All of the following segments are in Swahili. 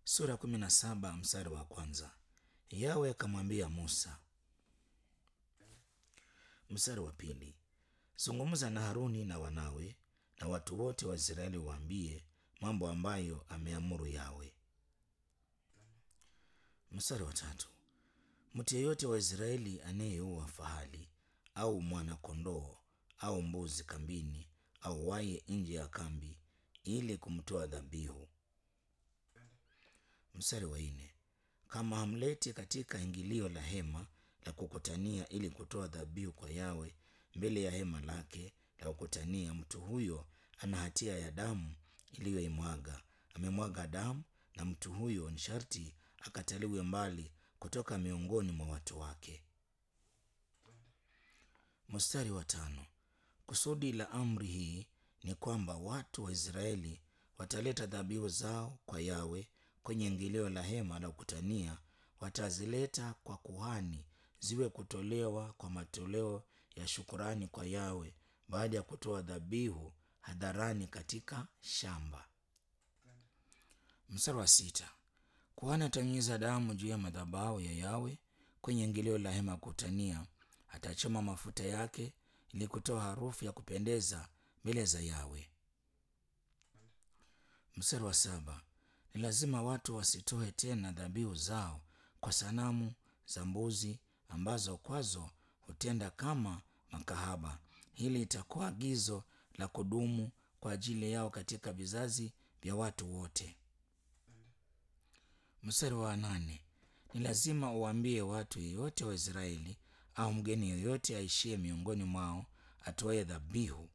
sura ya kumi na saba mstari wa kwanza. Yawe akamwambia Musa. Mstari wa pili, zungumza na Haruni na wanawe na watu wote wa Israeli waambie mambo ambayo ameamuru Yawe. Mstari wa tatu, mtu yeyote wa Israeli anayeua fahali au mwana kondoo au mbuzi kambini au waye nje ya kambi ili kumtoa dhabihu. Mstari wa nne, kama hamleti katika ingilio la hema la kukutania ili kutoa dhabihu kwa Yawe mbele ya hema lake la kukutania, mtu huyo ana hatia ya damu iliyoimwaga. Amemwaga damu, na mtu huyo ni sharti akataliwe mbali kutoka miongoni mwa watu wake. Mstari wa tano, kusudi la amri hii ni kwamba watu wa Israeli wataleta dhabihu zao kwa Yawe kwenye ingilio la hema la kukutania, watazileta kwa kuhani ziwe kutolewa kwa matoleo ya shukurani kwa Yawe baada ya kutoa dhabihu hadharani katika shamba. Mstari wa sita, kuhani atanyunyiza damu juu ya madhabahu ya Yawe kwenye ingilio la hema kukutania, atachoma mafuta yake ili kutoa harufu ya kupendeza mbele za Yawe. Mstari wa saba, ni lazima watu wasitoe tena dhabihu zao kwa sanamu za mbuzi ambazo kwazo hutenda kama makahaba. Hili itakuwa agizo la kudumu kwa ajili yao katika vizazi vya watu wote. Mstari wa nane, ni lazima uwaambie watu yeyote wa Israeli au mgeni yeyote aishie miongoni mwao atoe dhabihu.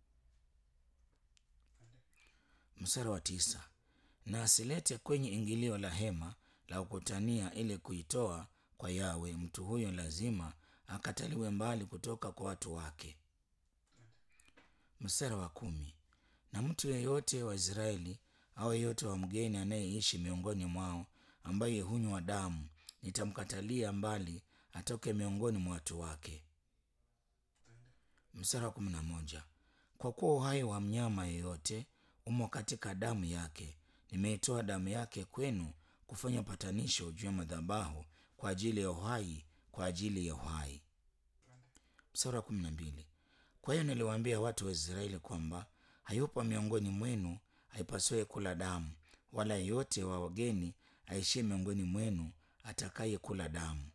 Mstari wa tisa, na asilete kwenye ingilio la hema la kukutania ili kuitoa kwa Yawe. Mtu huyo lazima akataliwe mbali kutoka kwa watu wake. Mstari wa kumi, na mtu yeyote wa Israeli au yeyote wa mgeni anayeishi miongoni mwao ambaye hunywa damu, nitamkatalia mbali atoke miongoni mwa watu wake. Mstari wa kumi na moja, kwa kuwa uhai wa mnyama yeyote umo katika damu yake, nimeitoa damu yake kwenu kufanya patanisho juu ya madhabahu kwa ajili ya uhai, kwa ajili ya uhai. Mstari wa kumi na mbili, kwa hiyo niliwaambia watu wa Israeli kwamba hayupo miongoni mwenu aipaswaye kula damu, wala yeyote wa wageni aishie miongoni mwenu atakaye kula damu.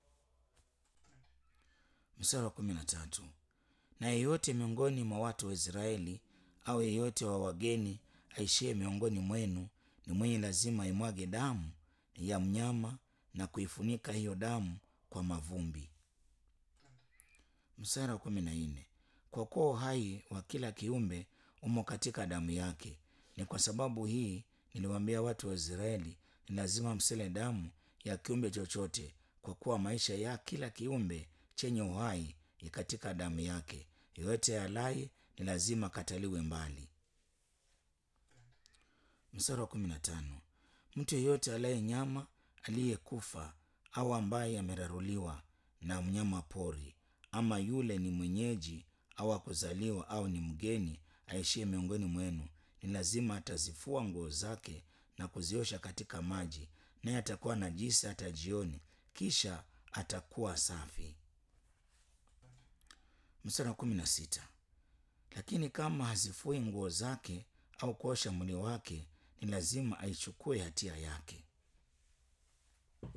Mstari wa kumi na tatu, na yeyote miongoni mwa watu wa Israeli au yeyote wa wageni aishie miongoni mwenu ni mwenye lazima aimwage damu ya mnyama na kuifunika hiyo damu kwa mavumbi. Mstari wa kumi na nne, kwa kuwa uhai wa kila kiumbe umo katika damu yake, ni kwa sababu hii niliwaambia watu wa Israeli, ni lazima msile damu ya kiumbe chochote, kwa kuwa maisha ya kila kiumbe chenye uhai ni katika damu yake. Yoyote alaye ni lazima kataliwe mbali. Mstari wa kumi na tano, mtu yeyote alaye nyama aliyekufa au ambaye ameraruliwa na mnyama pori, ama yule ni mwenyeji au akuzaliwa au ni mgeni aishie miongoni mwenu, ni lazima atazifua nguo zake na kuziosha katika maji, naye atakuwa najisi hata jioni, kisha atakuwa safi. Mstari wa kumi na sita, lakini kama hazifui nguo zake au kuosha mwili wake, ni lazima aichukue hatia yake.